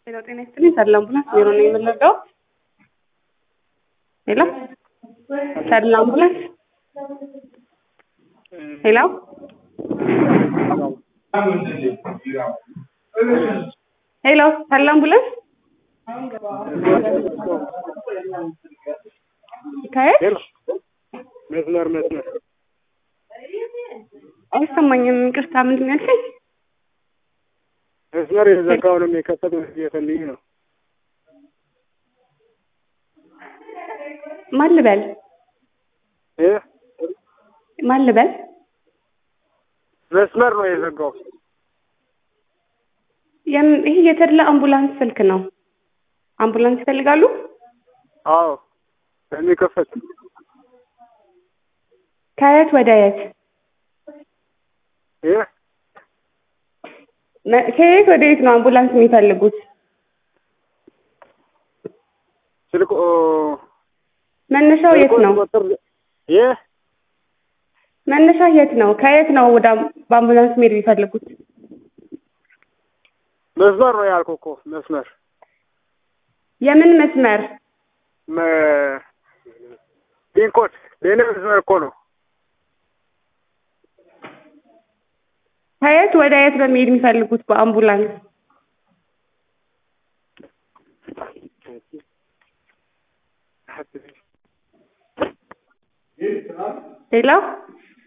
ሄሎ ጤና ይስጥልኝ ተድላ አምቡላንስ ቢሮ ነው የምንረዳው? ሄሎ ተድላ አምቡላንስ ሄሎ ሄሎ ተድላ አምቡላንስ ከየት መስመር መስመር አይሰማኝም። ይቅርታ ምንድን ነው ያልከኝ? መስመር የተዘጋውንም የከፈተው እየፈልኝ ነው። ማን ልበል እ ማን ልበል? መስመር ነው የዘጋው። የም- ይህ የተድላ አምቡላንስ ስልክ ነው። አምቡላንስ ይፈልጋሉ? አዎ የሚከፈት ከየት ወደ የት? እ መ- ከየት ወደ የት ነው አምቡላንስ የሚፈልጉት? ስልክ ኦ፣ መነሻው የት ነው? ቁጥር እ መነሻ የት ነው? ከየት ነው ወደ አም- በአምቡላንስ መሄድ የሚፈልጉት? መስመር ነው ያልኩህ እኮ መስመር የምን መስመር? መ- ፒንኮድ የኔ መስመር እኮ ነው። ከየት ወደ የት ነው መሄድ የሚፈልጉት በአምቡላንስ? ሌላ